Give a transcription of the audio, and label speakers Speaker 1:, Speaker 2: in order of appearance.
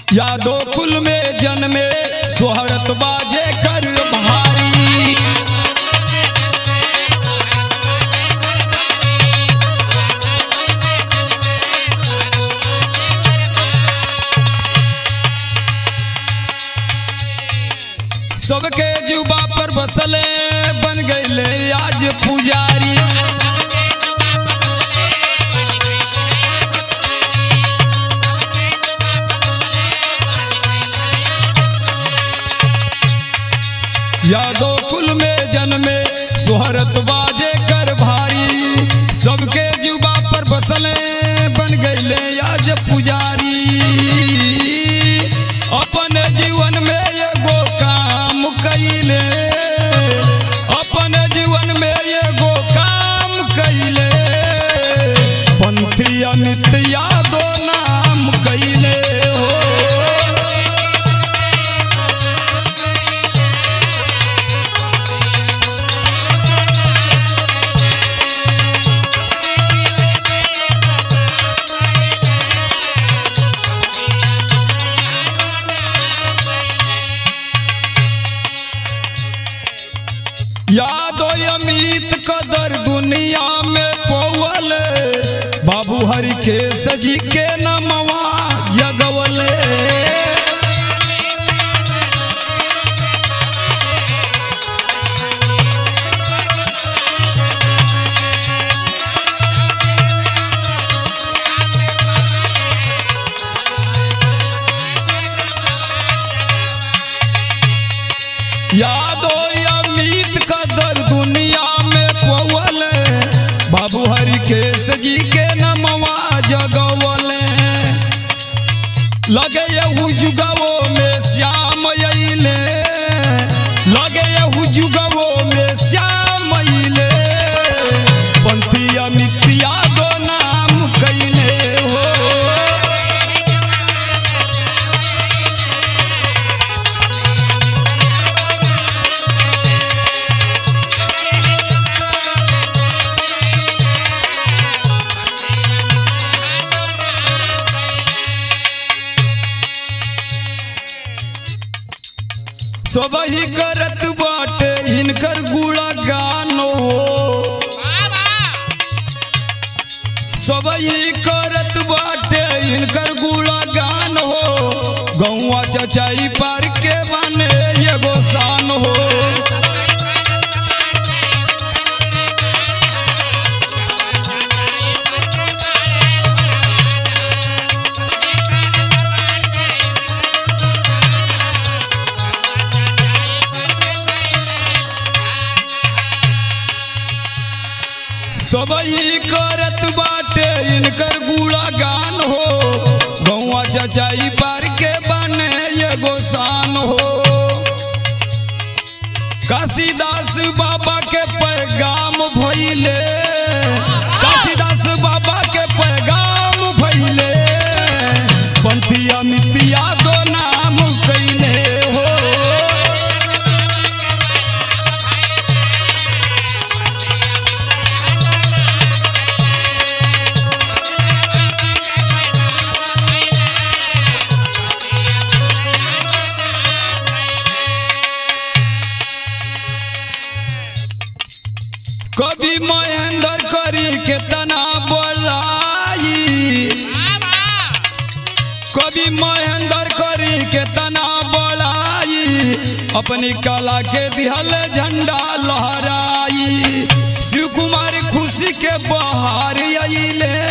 Speaker 1: यादो कुल में जन्मे सोहरत बाजे कर भारी सबके जुबा पर बसले बन गईले आज पुजारी यादो कुल में जन्मे सोहरत बाजे कर भारी सबके जुबा पर बसले बन गईले आज पुजारी अपन जीवन में एगो काम कैले अपन जीवन में एगो काम कैले पंथी अमित यादो नाम कैले हो यादो अमित कदर दुनिया में पौल बाबू हरि के सजी के नमवा जगवले यादो अमित कदर दुनिया में पौल बाबू हरि के सजी के नमवा जगवले लगे यहू जुगवो में श्याम अइले लगे यहू जुगवो में श्याम अइले पंथी अमित यादो नाम कैले हो सबही करत बाटे हिनकर गुणगान हो सबही करत बाटे हिनकर गुणगान हो गौआ चचाई पार के बने एगो शान हो सबही करत बाटे इनकर गुणगान हो गौआ चचाई पार के बने एगो शान हो काशीदास बाबा के पैगाम भइले काशीदास बाबा के पैगाम भइले पंथी अमित यादव नाम कैले हो कभी महेंद्र करी के तना बोलाई कभी महेंद्र करी के तना बोलाई अपनी कला के दिहल झंडा लहराई शिव कुमार खुशी के बहार अइले